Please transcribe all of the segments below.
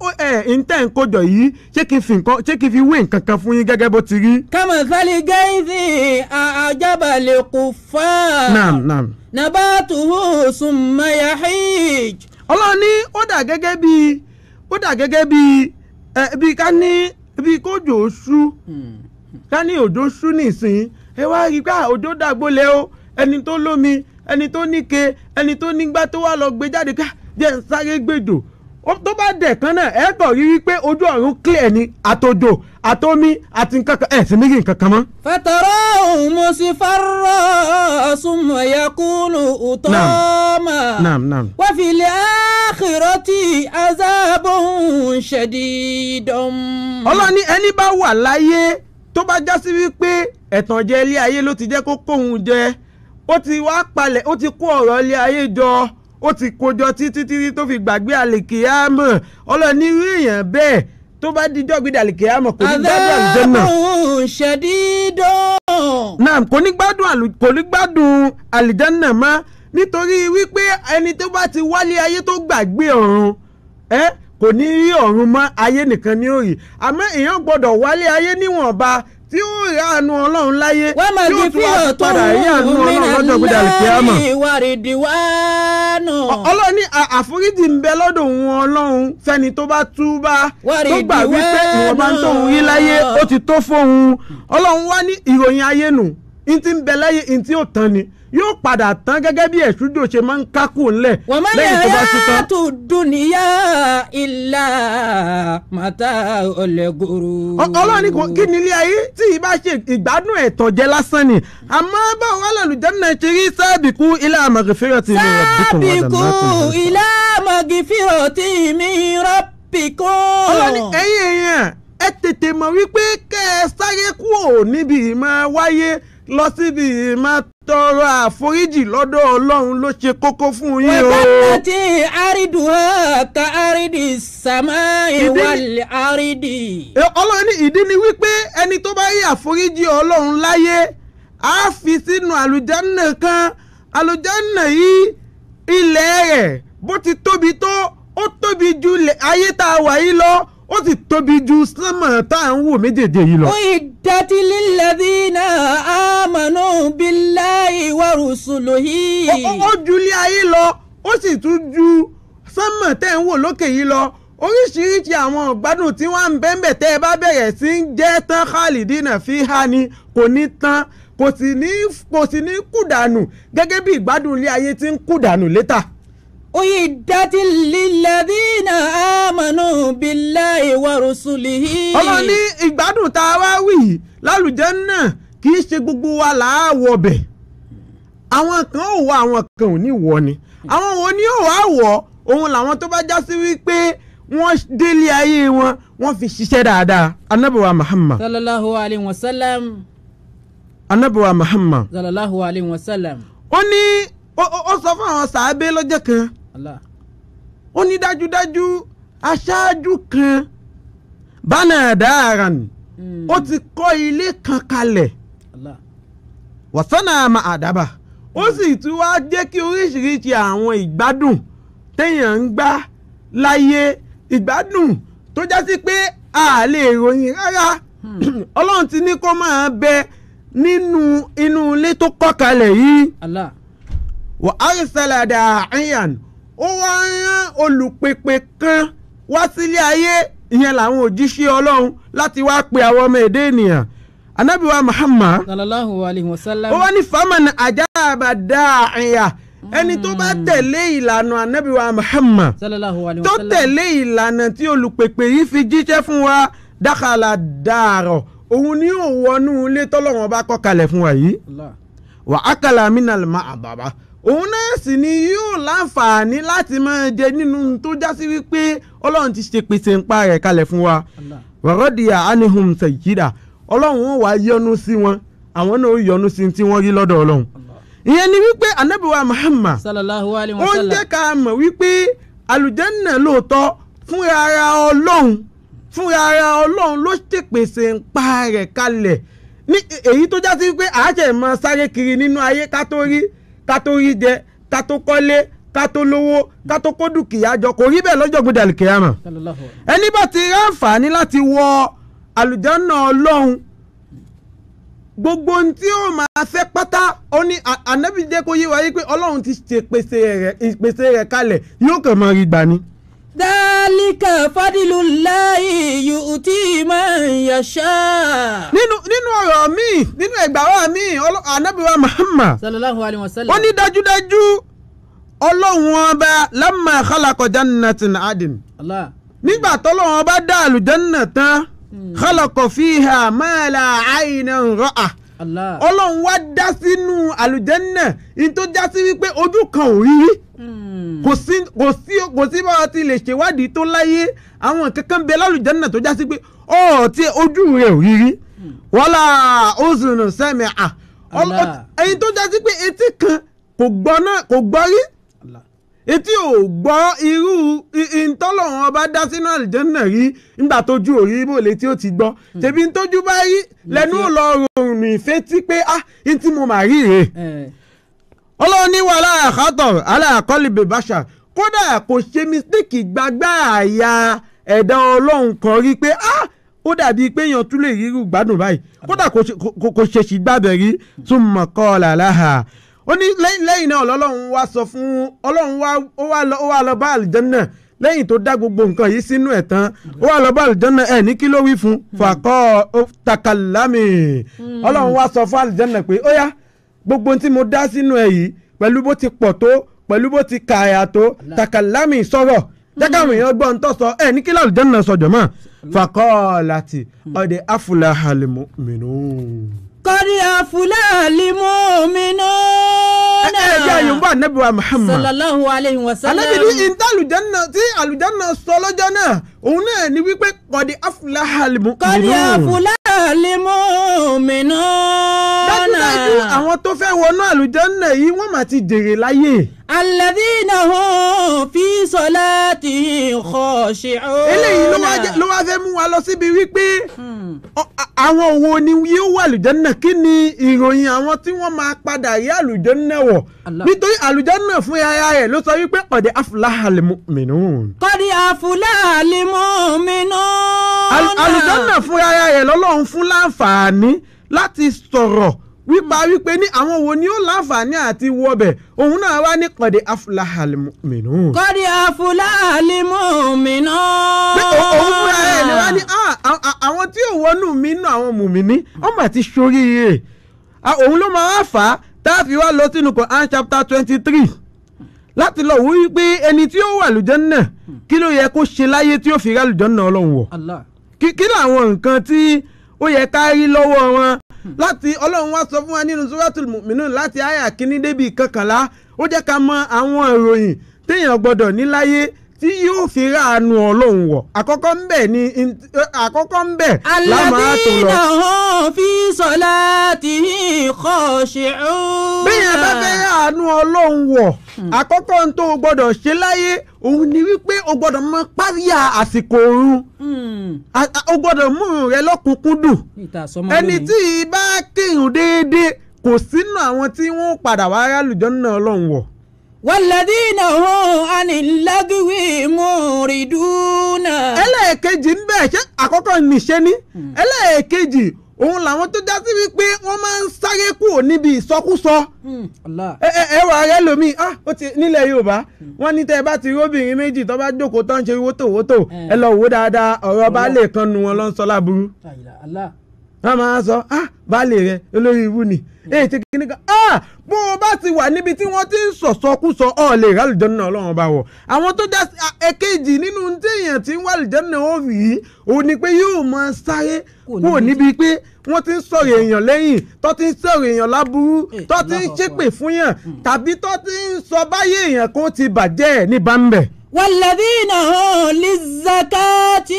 ó- ẹ ǹtẹ̀ ń kójọ yìí ṣé kí n fi nǹkan ṣé kí n fi wé nǹkan kan fún yín gẹ́gẹ́ bó ti rí. كمثل غيث أعجب الكفار naam naam. نباته ثم يحيج ọlọ́run ní ó dà gẹ́gẹ́ bí ó dà gẹ́gẹ́ bí ẹ bí ká ní bí kójò ṣú ká ní òjò ṣú nìsín ẹ wá rí i pé à, òjò dàgbólẹ̀ o ẹni tó lómi ẹni tó níke ẹni tó nígbà tó wà lọ gbé jáde ká jẹ́ ń sáré gbèjò Ó- tó bá dẹ̀ kan náà ẹ kàn rí i pé ojú ọ̀run clear ni àtòjò àtomi àti nǹkan kan ẹ̀ sì ní rí nǹkan kan mọ́. فتراه مصفرا ثم يكون أطاما naam naam. وفي الآخرة عذاب شديد ọlọ́ni ẹni bá wà láyé tó bá já sí wípé ẹ̀tànjẹ ilé ayé ló ti jẹ́ kó kóhun jẹ ó ti wá palẹ̀ ó ti kó ọ̀rọ̀ ilé ayé jọ ó ti kójọ títí títí tó fi gbàgbé àlìkìyàmọ̀ ọlọ́ni irú èèyàn bẹ́ẹ̀ tó bá díjọ́ gbé àlìkìyàmọ̀ kò ní gbádùn àlùjànnà عذاب شديد náà kò ní gbádùn àlù kò ní gbádùn àlìjánà mọ́ nítorí wípé ẹni tó bá ti wálé ayé tó gbàgbé ọ̀run ẹ kò ní rí ọ̀run mọ́ ayé nìkan ni ó rí àmọ́ èèyàn gbọ́dọ̀ wálé ayé níwọ̀nba tí ó rí àánú ọlọ́run láyé tí ó tún wá ومغفرة fi padà rí àánú من ọlọ́run lọ́jọ́ gbé àlìkìyàmọ̀ الله ورضوان ọlọ́run ní à- àforíjì ń bẹ lọ́dọ̀ òun ọlọ́run fẹ́ni tó bá túbá Wàrí tó gbà wípé ìdíwẹ́ ìwọ̀nba tó ń rí náà. láyé ó ti tó fóun ọlọ́run wá ní ìròyìn ayé nù n ti ń bẹ láyé n tí ó tán ni yóò padà tán gẹ́gẹ́ bí ẹ̀ṣújò ṣe máa ń kákù ńlẹ̀ وما lẹ́yìn tó bá tú tán. الحياة الدنيا إلا متاع الغرور Ọ- ọlọ́run ní kò- kí ni ilé ayé tí ì bá ṣe ìgbádùn ẹ̀tàn jẹ lásán ni àmọ́ báwo wà lálùjánnà ṣe rí sábìkú ilé àmọ̀gẹ́fẹ́rẹ́ ti lè rẹ̀ bí kò wọ́n dà سابقوا إلى مغفرة من ربكم ọlọ́ni ẹ̀yin èèyàn ẹ tètè mọ̀ wípé kẹ́ ẹ sáré kúrò níbi ìmọ̀ wáyé lọ síbi ìmọ̀ tọrọ àforíjì lọ́dọ̀ ọlọ́run ló ṣe kókó fún yín o. وجنة عرضها كعرض السماء إذن- والأرض Ẹ, ọlọ́run ní ìdí ni wípé ẹni tó bá rí àforíjì ọlọ́run láyé á fi sínú àlùjánnà kan àlùjánnà yìí ilẹ̀ rẹ̀ bó ti tóbi tó ó tóbi ju ilẹ̀- ayé tá a wà yìí lọ ó sì tóbi ju sánmọ̀ tá à ń wò méjèèjì yìí lọ. أعدت للذين آمنوا بالله ورسله ó ó ju ilé ayé lọ ó sì tún ju sánmọ̀ tẹ́ ń wò lókè yìí lọ oríṣiríṣi àwọn ìgbádùn tí wọ́n ń bẹ́ńbẹ̀ tẹ́ ẹ bá bẹ̀rẹ̀ sí ń jẹ́ tán khalidina fi ha ni kò ní tán kò sì ní kò sì ní kùdànù gẹ́gẹ́ bí ìgbádùn ilé ayé ti ń kùdànù létà. أعدت للذين آمنوا بالله ورسله ọlọ́run ní ìgbádùn tá a wá wì yìí lálùjánnà kì í ṣe gbogbo wa là á wọ bẹ̀ àwọn kan ò wọ àwọn kan ò ní wọ ni àwọn wo ni ò wá wọ òun làwọn tó bá já sí wípé wọ́n délé ayé wọn wọ́n fi ṣiṣẹ́ dáadáa anabiwa muhammad صلى الله عليه وسلم anabiwa muhammad صلى الله عليه وسلم ó ní ó ó- ó sọ fún àwọn sàábé lọ́jọ́ kan الله ó ní dájúdájú aṣáájú kan bánà dáaran Mm. ó ti kọ́ ilé kan kalẹ̀ الله wọ̀sánà àmà àdábà ó sì tún wá jẹ́ kí oríṣiríṣi àwọn ìgbádùn téèyàn ń gbá láyé ìgbádùn tó já sí pé a lè ròyìn rárá ọlọ́run ti ní kó máa bẹ nínú inú ilé tó kọ́ kalẹ̀ yìí الله wà árísàlà dàáyàn ó wá rán olùpèpè kan wá sílé ayé ìyẹn làwọn òjíṣẹ́ ọlọ́run láti wá pe àwọn ọmọ èdè ènìyàn anábìwá muhammad صلى الله عليه وسلم ó wá ní faman ajáàbá dáàyà ẹni tó bá tẹ̀lé ìlànà anábìwá muhammad صلى الله عليه tó وسلم tẹ̀lé ìlànà tí olùpèpè yìí fi jíṣẹ́ fún wa dákàlà dàárọ̀ òun ni yóò wọnú ilé tọ́lọ́wọ́n bá kọ́ kalẹ̀ fún wa yìí الله wà á kàlà mínàlì má àbàbà òun náà sì ni yóò láǹfààní láti máa jẹ nínú tó já sí wípé ọlọ́run ti ṣe pèsè ńpa rẹ̀ kalẹ̀ fún wa الله wàrọ́dìyà anihum sèjìdà ọlọ́run wọn wàá yọ́nú sí wọn àwọn náà ó yọ́nú sí tí wọ́n rí lọ́dọ̀ ọlọ́run ìyẹn ni wípé anabiwa muhammad صلى الله عليه ó ń وسلم jẹ́ ká mọ̀ wípé àlùjànnà lóòótọ́ fúnra ara ọlọ́run fúnra ara ọlọ́run ló ṣèpèsè ńpa rẹ̀ kalẹ̀ ní èyí tó já sí wípé àájẹ̀ máa sáré kiri nínú ayé ká tó rí ká tó rí jẹ ká tó kọ́lé ká tó lówó ká tó kó dúkìá jọ kò rí bẹ́ẹ̀ lọ́jọ́ gbọdọ̀ àlùkìyàmọ̀ sallallahu ẹni bá ti rí àǹfààní láti wọ àlùjánnà ọlọ́run gbogbo ohun tí ó máa fẹ́ pátá ó ní à- ànábì jẹ́ kó yé wa yí pé ọlọ́run ti ṣe ìpèsè rẹ̀ ìpèsè rẹ̀ kalẹ̀ yóò kàn máa rí gbà ni. dhalika fadlullahi yu'ti man yasha. nínú nínú ọ̀rọ̀ míì nínú ẹ̀gbàwá míì ọlọ́- ànábì wa Muhammad sallallahu alayhi wa sallam. ó ní dájúdájú ọlọ́run ọba lamma khalaqa jannatin adin Allah. nígbà tọ́lọ́run ọba dá àlùjánnà tán khalaqa fiha ma la aynan ra'a Allah. ọlọ́run wá dá sínú àlùjánnà ní tó já sí wípé ojú kan ò rí rí Hmm. kò sí kò sí kò sí bá wa ti lè ṣèwádìí tó láyé àwọn kankan bẹ lálùjánnà tó já sí pé ọ̀ tí ojú rẹ̀ ò rí rí wala uzun sami'a Allah. ẹyin tó já sí pé etí kan kò gbọ́ náà kò gbọ́ rí Allah. etí ò gbọ́ irú i- ìtọ́lọ́run ọba dá sínú àlùjánnà rí nígbà tójú ò rí bò létí ó ti gbọ́ tẹ̀bí tójú bá rí lẹ́nu ò lọ rọrùn ìfẹ́ tí pé ah ní tí mo mà rí rèé Eh. ọlọ́run ní wàhálà àkátọ̀ aláàkọ́lì bèbáṣà kódà kò ṣe mistake gbàgbà àyà ẹ̀dá ọlọ́run kan rí pé ah ó dàbí pé èèyàn tún lè rírú gbádùn báyìí kódà kò ṣe- kò- kò ṣe sì gbàbẹ̀ rí tún mọ̀ kọ́ làláhà ó ní lẹ́yìn lẹ́yìn náà ọlọ́run wá sọ fún ọlọ́run wá ó wá lọ ó wá lọ bá àlìjẹ́nà lẹ́yìn tó dá gbogbo nǹkan yìí sínú ẹ̀ tán ó wá lọ bá àlìjẹ́nà ẹ̀ ní kí ló wí fún fàkọ́ ó takalami ọlọ́run wá sọ fún àlìjẹ́nà pé ó yá gbogbo ohun tí mo dá sínú ẹ yìí pẹ̀lú bó ti pọ̀ tó pẹ̀lú bó ti kààyà tó takalami sọ̀rọ̀ jẹ́káwọn èèyàn gbọ́ ń tọ́ sọ ẹ ní kí láàlú jẹ́nà sọ̀jọ̀ mọ́ fakọ́ọ̀láti ọ̀dẹ̀ afúláhàlìmù mìíràn. qad aflaha al-mu'minun. ẹ ẹ jẹ́ àyùnbó ànábì wa Muhammad sallallahu alayhi wa sallam. ànábì ní ìta àlùjẹ́nà tí àlùjẹ́nà sọ lọ́jọ́ náà òun náà ní wípé ọ̀dẹ̀ afúláhàlìmù qad mìíràn. aflaha al-mu'minun. dájúdájú àwọn tó fẹ́ wọnú àlùjẹ́nà yìí wọ́n mà ti jèrè láyé. alladhina hum fi salatihim khashi'un. eléyìí ló wá jẹ́- ló wá fẹ́ mú wa lọ síbi wípé Hmm. ọ- a- àwọn wo ni yóò wà àlùjànnà kí ni ìròyìn àwọn tí wọ́n máa padà rí àlùjànnà wọ̀ Allah. nítorí àlùjànnà fún ara rẹ̀ ló sọ wípé qad aflahal mu'minun. qad aflaha al-mu'minun. Al- àlùjànnà fún ara rẹ̀ lọ́lọ́run fún láǹfààní láti sọ̀rọ̀ wípa wípé ní àwọn wo ni ó láǹfààní àti wọbẹ̀ òun náà wá ní qad aflahal mu'minun. qad aflaha al-mu'minun. pé o- òun fúnra ẹ̀ ni wá ní "Ah, a- a- àwọn tí ò wọnú mi nù àwọn mùmíní wọ́n mà ti ṣoríire Ah, òun ló máa wá fà á tá a fi wá lọ sínú Quran chapter twenty three láti lọ wí pé ẹni tí ó wà lùjànnà kí ló yẹ kó ṣe láyé tí ó fi rá lùjànnà ọlọ́run wọ̀ Allah. kí kí làwọn nǹkan tí ó yẹ ká rí lọ́wọ́ wọn láti ọlọ́run wá sọ fún wa nínú suratul mu'minun láti àyà kínní débi kọkànlá ó jẹ́ ká mọ àwọn ìròyìn téèyàn gbọ́dọ̀ ní láyé tí yóò fi ráàánú ọlọ́run wọ̀ àkọ́kọ́ ń bẹ̀ ni àkọ́kọ́ ń bẹ̀ lámàá tó lọ. alladhina hum fi salatihim khashi'un. bẹ́ẹ̀ bá fẹ́ ráàánú ọlọ́run wọ̀ àkọ́kọ́ ń tó o gbọ́dọ̀ ṣe láyé òun ni wípé o gbọ́dọ̀ mọ páríà àsìkò oorun Hmm. A- a- o gbọ́dọ̀ mú un rẹ lọ́kùnkúndùn níta sọmọ ẹni lónìí. tí bá kírun déédéé kò sínú àwọn tí wọ́n padà wá rálùjọ́ náà ọlọ́run wọ̀. walladhina hum anil lagwi muriduna. ẹlẹ́ẹ̀kejì ń bẹ̀ ṣé àkọ́kọ́ nìṣẹ́ ní ẹlẹ́ẹ̀kejì òun làwọn tó já sí wípé wọ́n máa ń sáré kúrò níbi ìsọkúsọ Hmm. Allah. ẹ ẹ ẹ wà rẹ lomi ah ó ti nílẹ̀ yorùbá wọ́n ní tẹ́ ẹ bá ti rí obìnrin méjì tó bá jókòó tó ń ṣe wótòwótò Eh. ẹ lọ wò dáadáa ọ̀rọ̀ baálé kan nu wọn ló ń sọ láburú La ilaha Allah. wọ́n máa sọ ah baálé rẹ olórí ibú ni èyí tí kìíní kan ah bó o bá ti wà níbi tí wọ́n ti ń sọ̀sọ́kúsọ ọ̀ lè rà lùjọ́ náà ọlọ́run bá wọ̀ àwọn tó já sí ah, èkejì nínú tí èèyàn ti ń wà lùjọ́ náà ó rí i òun ni pé yóò máa sáré Kúrò kúrò níbi níbi pé wọ́n ti ń sọ̀rọ̀ èèyàn lẹ́yìn tó ti ń sọ̀rọ̀ èèyàn láburú Eh, tó ti ń Allahu ṣépè Akbar. fún yàn tàbí tó ti ń sọ báyé èèyàn kan ti bàjẹ́ ẹ̀ ní bámbẹ̀. walladhina hum lizzakati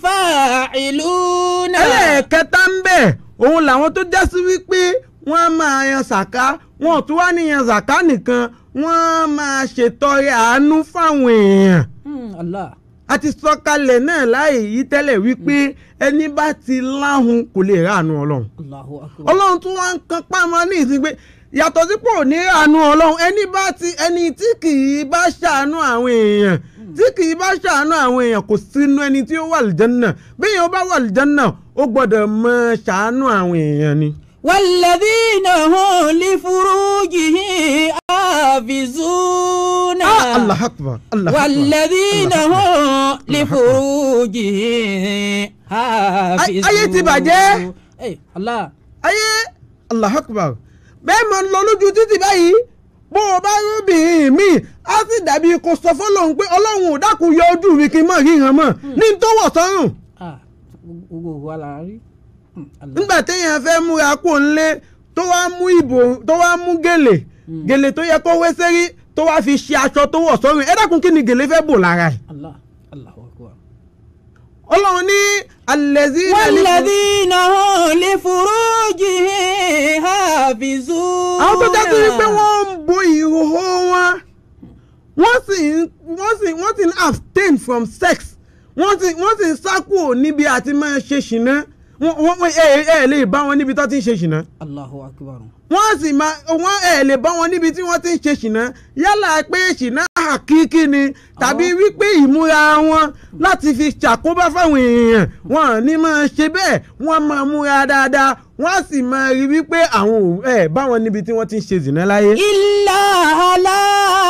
fa'iluna. ẹlẹ́ẹ̀kẹta ń bẹ̀ òun làwọn tó já sí wípé wọ́n á máa yan sàká wọn ò tún wá ní yan sàká nìkan wọ́n á máa ṣètọrẹ àánú fáwọn èèyàn Hmm. Allah. a ti sọ kalẹ̀ náà láì yí tẹ́lẹ̀ wípé ẹni bá ti láhùn kò lè ráàánú ọlọ́run Allahu akbar. ọlọ́run tún wá ń kan pámọ́ ní ìsìn pé yàtọ̀ sípò ní àánú ọlọ́run ẹni bá ti ẹni tí kì í bá ṣàánú àwọn èèyàn tí kì í bá ṣàánú àwọn èèyàn kò sínú ẹni tí ó wà lìjánná bí èèyàn bá wà lìjánná ó gbọ́dọ̀ mọ ṣàánú àwọn èèyàn ni. والذين هم لفروجهم حافظون Ah, Allah akbar Allah akbar. والذين هم لفروجهم حافظون ayé ti bàjẹ́. Ey, Allah ayé Allah akbar bẹ́ẹ̀ máa ń lọ lójú títì báyìí bó o bá rúbìnrin mi á sì dàbí kò sọ fọlọ́run pé ọlọ́run ò dákun yọ ojú mi kí n mọ̀ ríran mọ̀ ní n tó wọ̀ sọ́rùn ah gbogbo wa la rí Hmm, Allah. nígbà téèyàn fẹ́ múra kó ń lé tó wá mú ìbò tó wá mú gèlè gèlè tó yẹ kó wé sérí tó wá fi ṣe aṣọ tó wọ̀ sọ́rùn ẹ dákun kí ni gèlè fẹ́ bò lára ẹ̀ Allah Allahu akbar. ọlọ́run ní alẹ́zí والذين هم لفروجهم حافظون àwọn tó jásí wípé wọ́n ń bo ìhòòhò wọn wọ́n sì ń wọ́n sì wọ́n sì ń abstain from sex wọ́n sì wọ́n sì ń sá kúrò níbi àti máa ṣe ṣìnà wọ́n wọ́n ẹ ẹ lè bá wọn níbi tó ti ń ṣe ṣìnà Allahu akbar. wọ́n sì máa wọ́n ẹ lè bá wọn níbi tí wọ́n ti ń ṣe ṣìnà yálà pé ṣìnà àkíkí ni tàbí wípé ìmúra wọn láti fi ṣàkóbá fáwọn èèyàn wọn ò ní máa ṣe bẹ́ẹ̀ wọ́n máa múra dáadáa wọ́n á sì máa rí wípé àwọn ò ẹ bá wọn níbi tí wọ́n ti ń ṣe ṣìnà láyé. إلا على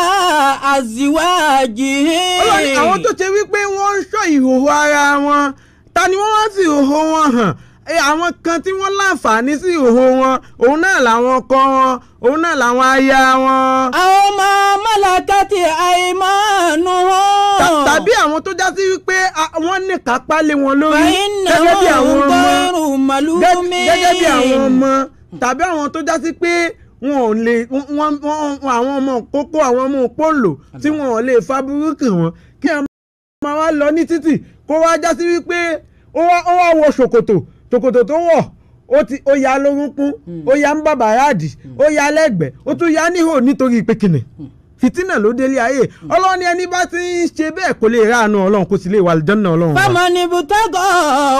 أزواجهم Ọlọ́run ní àwọn tó ṣe wípé wọ́n ń ṣọ́ ìhòòhò ara wọn ta ni wọ́n wá sí ìhòòhò wọn hàn ẹ, àwọn kan tí wọ́n láǹfààní sí ìhòòhò wọn òun náà làwọn ọkọ wọn òun náà làwọn aya wọn. أو ما ملكت أيمانهم Ta- tàbí àwọn tó já sí wípé a- wọ́n ní kápá lé wọn lórí gẹ́gẹ́ bí àwọn فإنهم ọmọ غير gẹ́- ملومين gẹ́gẹ́ bí àwọn ọmọ tàbí àwọn tó já sí pé wọn ò lè wọn- wọn- wọn- àwọn ọmọ kókó àwọn ọmọ òpóǹlò tí wọn ò lè fa burúkú wọn kí ẹ máa wá lọ ní títì kó wá já sí wípé ó wá ó wá wọ ṣòkòtò ṣòkòtò tó wọ̀ ó ti ó ya lórúnkún ó ya ń bàbá yáàdì ó ya lẹ́gbẹ̀ẹ́ ó tún ya níhò nítorí pé kìnnì fìtínà ló délé ayé ọlọ́run ni ẹni bá ti ń ṣe bẹ́ẹ̀ kò lè ráàánú ọlọ́run kò sì lè wà lìjọ́nà ọlọ́run wa. فمن ابتغى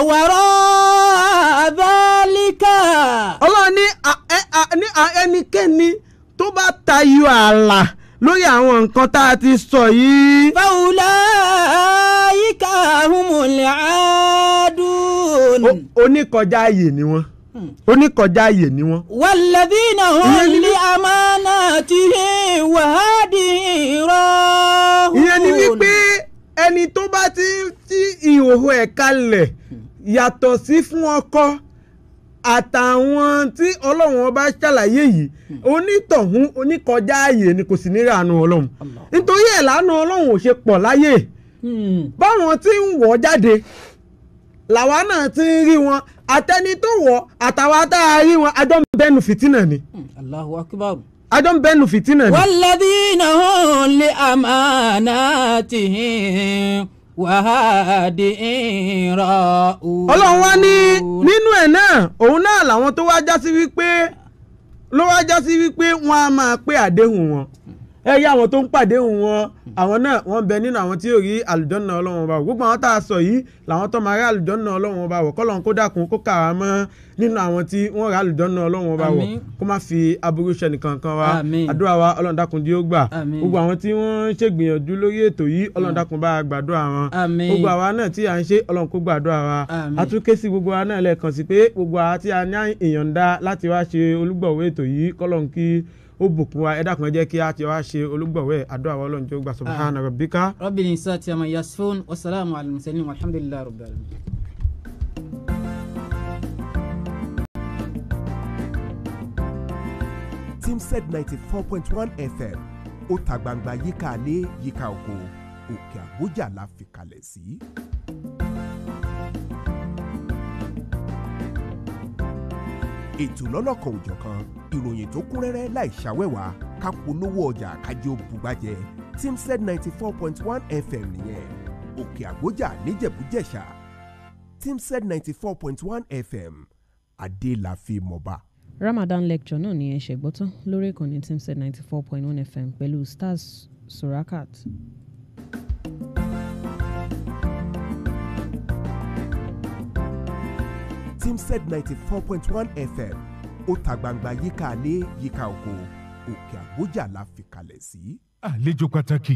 وراء ذلك ọlọ́run ní a- ẹ- a- ní a- ẹnikẹ́ni tó bá tayọ ààlà lórí àwọn nǹkan tá a ti sọ yìí. فأولئك هم العادون o- oníkọjá ààyè ni wọ́n oníkọjá ààyè ni wọ́n. والذين هم ìyẹn ni- لأماناتهم وعهدهم راهون ìyẹn ni wípé ẹni tó bá ti ń tí ìhòòhò ẹ̀ kalẹ̀ yàtọ̀ sí fún ọkọ àtàwọn tí ọlọ́run ọba ṣàlàyé yìí onítọ̀hún oníkọjá ààyè ni kò sì ní ràánú ọlọ́run Allah. nítorí ẹ̀ lánàá ọlọ́run ò ṣe pọ̀ láyè Hmm. báwọn tí ń wọ̀ jáde làwa náà ti ń rí wọn àtẹni tó wọ̀ àtàwa tá a rí wọn àjọ ń bẹnu fìtínà ni Hmm. Allahu akbar àjọ ń bẹnu fìtínà ni. والذين هم لأماناتهم وعهدهم راهون ọlọ́run wá ní nínú ẹ̀ náà òun náà làwọn tó wá já sí wípé ló wá já sí wípé wọ́n á máa pé àdéhùn wọn ẹ yá àwọn tó ń pàdéhùn wọn àwọn náà wọ́n bẹ nínú àwọn tí yóò rí àlùjọ́nà ọlọ́run ọba wò gbogbo àwọn tá a sọ yìí làwọn tó máa rí àlùjọ́nà ọlọ́run ọba wò kọ́lọ́run kó dákun kó kà wá mọ́ nínú àwọn tí wọ́n rí àlùjọ́nà ọlọ́run ọba wò Àmín. kó má fi aburú ṣe nìkan kan wa Àmín. àdúrà wa ọlọ́run dákun dí ó gbà Àmín. gbogbo àwọn tí wọ́n ń ṣègbìyànjú lórí ètò yìí ọlọ́run dákun bá a gbàdúrà wọn Àmín. gbogbo àwa náà tí à ń ṣe ọlọ́run kó gbàdúrà wa Àmín. a tún ké sí gbogbo wa náà lẹ́ẹ̀kan sí pé gbogbo àwa tí a ní ìyọ̀ǹda láti wá ṣe olúgbọ̀wé ètò yìí kọ́lọ́n kí ó bùkún wa ẹ dákun ẹ jẹ́ kí a ti wá ṣe olúgbọ̀wé àdúrà wa ọlọ́run tí ó gbà subhana rabbika. رب الإنسان عما يصفون والسلام على المرسلين والحمد لله رب العالمين Teamsed ninety four point one FM ó ta gbangba yíká alé yíká oko òkè àgbójà la fi kalẹ̀ sí. ètò lọ́lọ́kan òjọ̀kan ìròyìn tó kún rẹ́rẹ́ láì ṣàwẹ́wà ká polówó ọjà kájọ bùgbàjẹ́ Teamsed ninety four point one FM nìyẹn òkè àgbójà níjẹ̀bújẹ̀ṣà Teamsed ninety four point one FM adé la fi mọ̀ba. Ramadan lecture náà ni ẹ ṣẹ̀gbọ́ tán lórí ìkànnì Teamsed ninety four point one FM pẹ̀lú Stars Surakat. Teamsed ninety four point one FM ó ta gbangba yíká alé yíká oko òkè àgbójà la fi kalẹ̀ sí. àlejò pàtàkì.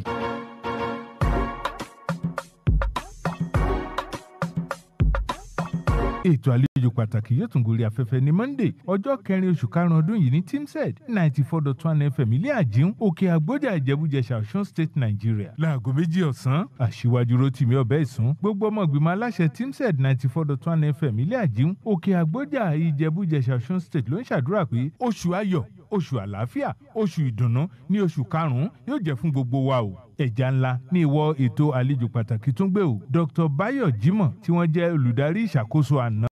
ètò àlejò pàtàkì yóò tún gorí afẹ́fẹ́ ní monday ọjọ́ kẹrin oṣù karùn-ún ọdún yìí ní teamsed ninety four dot one fm ilé àjíǹ òkè àgbójà ìjẹ́bújẹsà ọ̀ṣun state nigeria láago méjì ọ̀sán àṣìwájú rotimi ọ̀bẹ ìsún gbogbo ọmọ ìgbìmọ̀ aláṣẹ teamsed ninety four dot one fm ilé àjíǹ òkè àgbójà ìjẹ́bújẹsà ọ̀ṣun state ló ń ṣàdúrà pé oṣù ayọ̀ oṣù àlàáfíà oṣù ìdùnnú ní oṣù karùn-ún yóò jẹ́ fún gbogbo wa o ẹja ńlá ní ìwọ ètò àlejò pàtàkì tún gbé o dr bayo jimoh tí wọ́n jẹ́ olùdarí ìṣàkóso àná